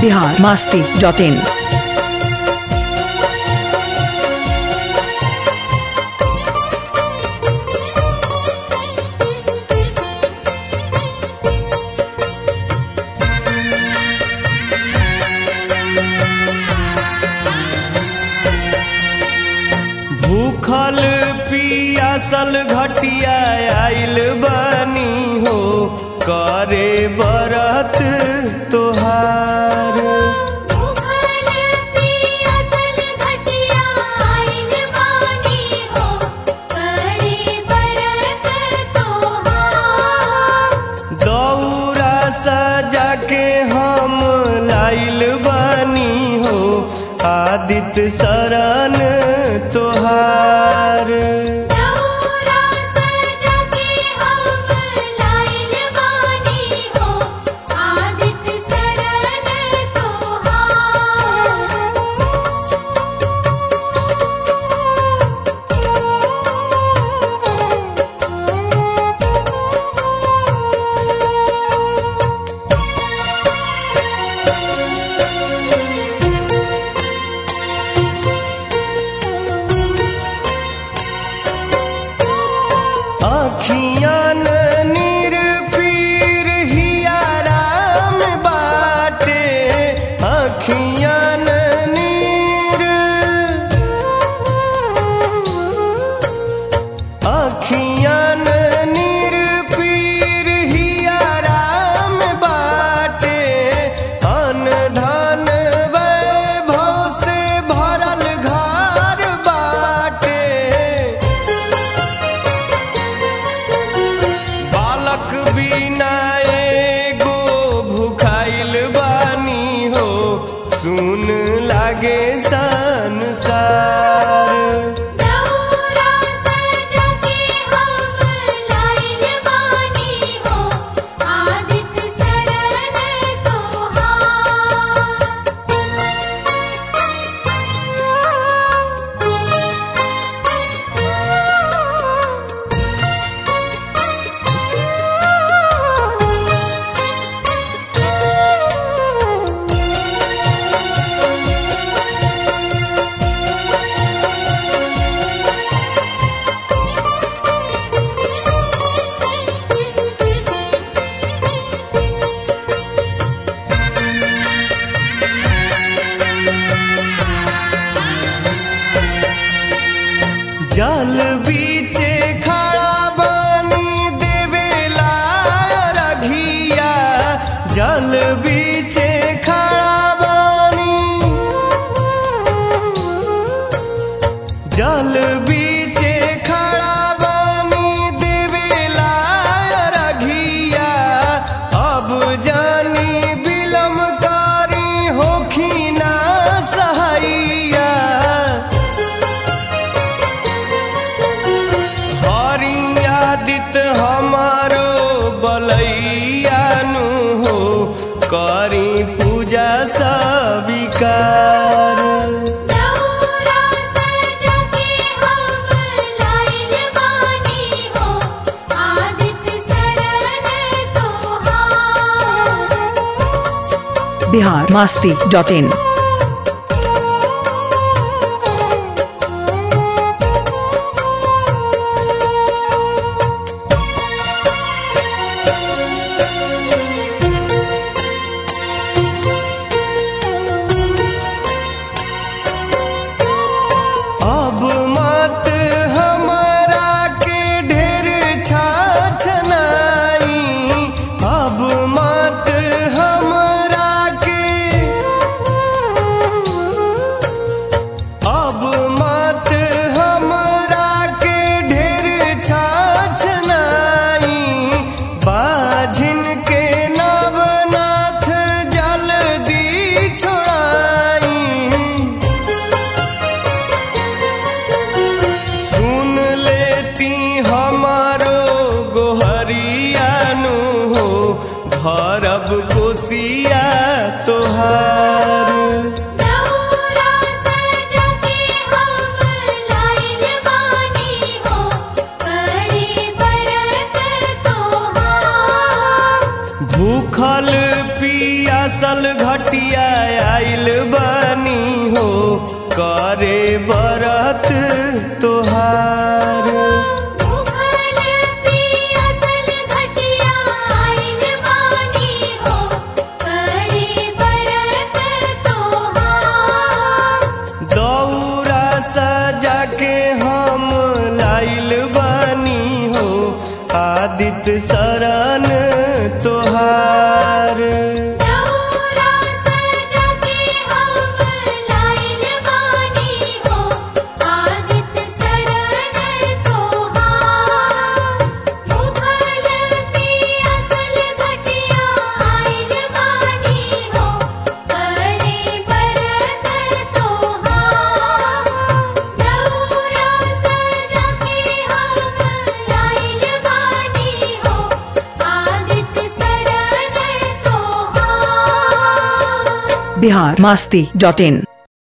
Bihar Masti dot in भूखल पियासल घटिया आइल बनी हो करे बरत तोहार भूखल पियासल घटिया आइल बानी हो करे बरत तोहार दौरा सजा के हम लाइल बनी हो आदित्य शरण तोहार दौरा सजा के हम लाइल बानी हो आदित्य शरण तोहार आखियान नीर पीर हिया राम बाटे आखियान नीर आखियान नीर पीर हिया राम बाटे अन धन वैभव से भरल घर बाटे बालक बिना एगो भुखाइल बानी हो सुन लागे संसार दौरा सजा के हम लाइल बानी हो आदित्य शरण तोहार जल बीचे खड़ा बानी देवेला रघिया जल बीचे खड़ा बानी जल बीचे खड़ा बानी देवेला रघिया अब जानी बिलम कारी होखिना सहैया हरियादित हमारो बलैयानु हो करी पूजा सविकार दौरा सजा के हम लाइल बानी हो आदित्य शरण तोहार बिहार मास्ती डॉट इन अब मत हमारा के ढेर छाछनाई अब मत हमरा के घटिया आइल बनी हो करे बरत तोहार भूखल पियासल घटिया आइल बानी हो करे बरत तोहार दौरा सजा के हम लाइल बनी हो आदित्य शरण तोहार दौरा सजा के हम लाइल बानी हो आदित्य शरण तोहार भूखल पियासल घटिया आइल बानी हो करे बरत तोहार दौरा सजा के हम लाइल बानी हो आदित्य शरण तोहार बिहार मास्ती डॉट इन